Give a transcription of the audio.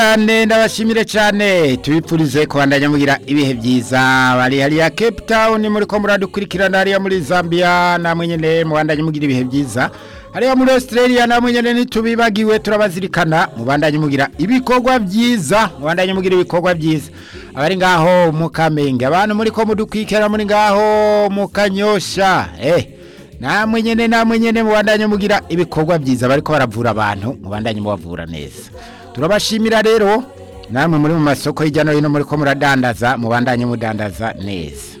cyane ndabashimire cyane tubipfurize kubandanya mugira ibihe byiza bari hariya Cape Town muri ko muradukurikirana hariya muri Zambia namwe nyene mubandanye mugira ibihe byiza hariya muri Australia namwe nyene ntitubibagiwe turabazirikana mubandanye mugira ibikorwa byiza mubandanye mugira ibikorwa byiza abari ngaho mu Kamenge abantu muri ko mudukwikira muri ngaho mu Kanyosha eh namwe nyene namwe nyene mubandanye mugira ibikorwa byiza bariko baravura abantu mubandanye mubavura neza turabashimira rero namwe muri mu masoko hirya no hino muri ko muradandaza mubandanye mudandaza neza